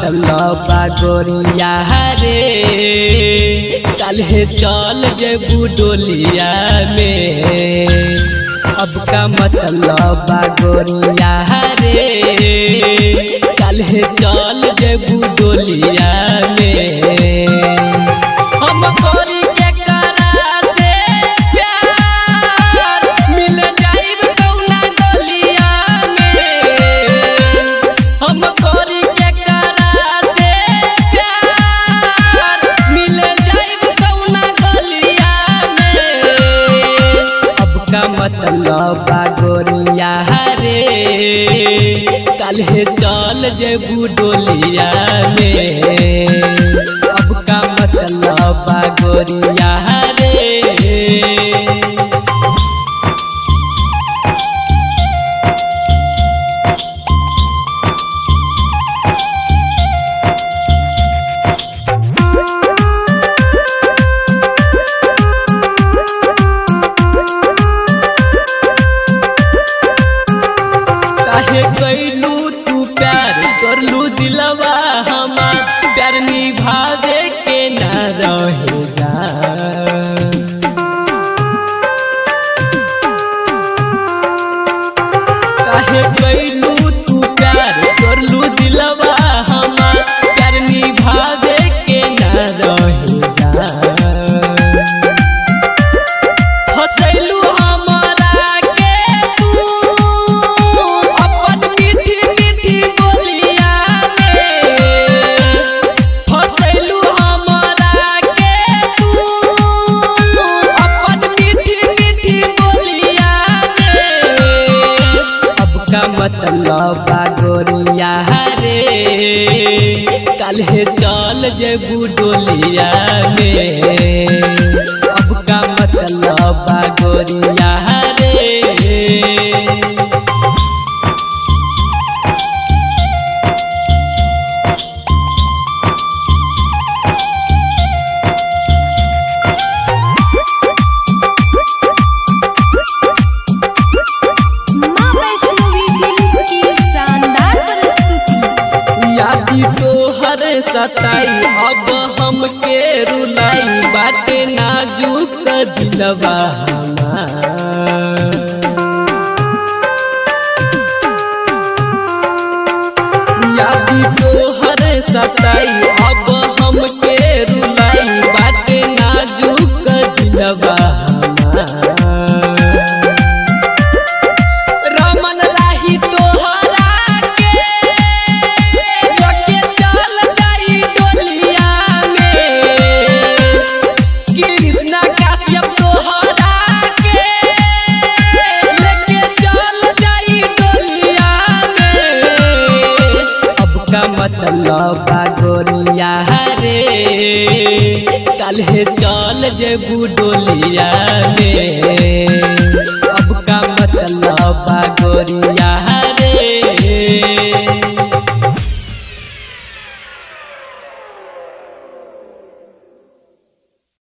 मतलब गोरिया रे काल्हे चल जेबू डोलिया में अब का मतलब गोरिया रे काल्हे चल जेबू डोलिया में हम गोरी के करा से प्यार मिल जाइब कौना गलिया में हम गोरी के करा से प्यार मिल जाइब कौना गलिया में अब का मतलब गोरिया रे काल्हे चल जेबू डोलिया में अब का मतलब गोरिया रे काहे कैलू तू प्यार करलू दिलवा हमार प्यार निभावे के न रहे जा काहे कैलू तू प्यार करलू दिलवा हमार प्यार निभावे के न रहे जा हसैलू हमारा के तू अपन मीठी मीठी बोलिया में हसैलू हमारा के तू अपन मीठी मीठी बोलिया में अब का मतलब गोरिया रे काल्हे चल जेबू डोलिया में अब का मतलब गोरिया रे माँ वैष्णवी फिल्म की शानदार प्रस्तुति यादी तोहर सताई अब हमके रुलाई बाटे नाजुक दिलवा हमार यादी तोहर सताई अब हमके रुलाई बाटे नाजुक दिलवा हमार रमन राही तोहरा के लगे चल जाई डोलिया में कृष्णा काश्यप तोहरा के लेके चल जाई डोलिया में अब का मतलब गोरिया रे काल्हे चल जेबू डोलिया में अब का मतलब गोरिया